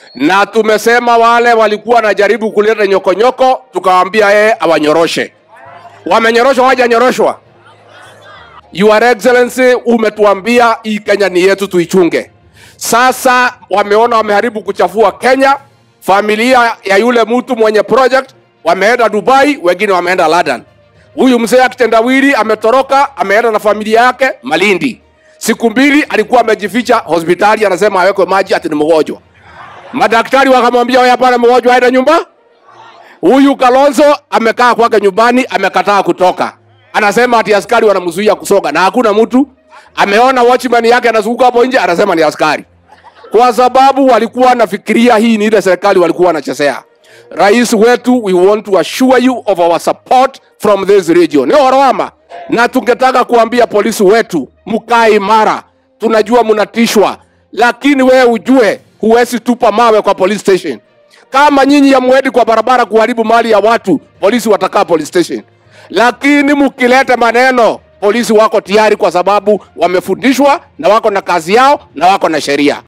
na tumesema wale walikuwa wanajaribu kuleta nyokonyoko, tukawaambia yeye awanyoroshe. Wamenyoroshwa, hawajanyoroshwa? Your Excellency, umetuambia hii Kenya ni yetu, tuichunge. Sasa wameona wameharibu kuchafua Kenya. Familia ya yule mtu mwenye project wameenda Dubai, wengine wameenda London. Huyu mzee akitendawili ametoroka, ameenda na familia yake Malindi. Siku mbili alikuwa amejificha hospitali, anasema awekwe maji, ati ni mgonjwa. Madaktari wakamwambia wewe, hapana, mgonjwa aende nyumba. Huyu Kalonzo amekaa kwake nyumbani, amekataa kutoka, anasema ati askari wanamzuia kusoga, na hakuna mtu ameona watchman yake anazunguka hapo nje, anasema ni askari, kwa sababu walikuwa wanafikiria hii ni ile serikali walikuwa wanachezea. Rais wetu, we want to assure you of our support from this region. Ni orowama, na tungetaka kuambia polisi wetu mkae imara. Tunajua mnatishwa, lakini wewe ujue huwezi tupa mawe kwa police station. Kama nyinyi yamwedi kwa barabara kuharibu mali ya watu, polisi watakaa police station, lakini mkileta maneno, polisi wako tayari, kwa sababu wamefundishwa na wako na kazi yao na wako na sheria.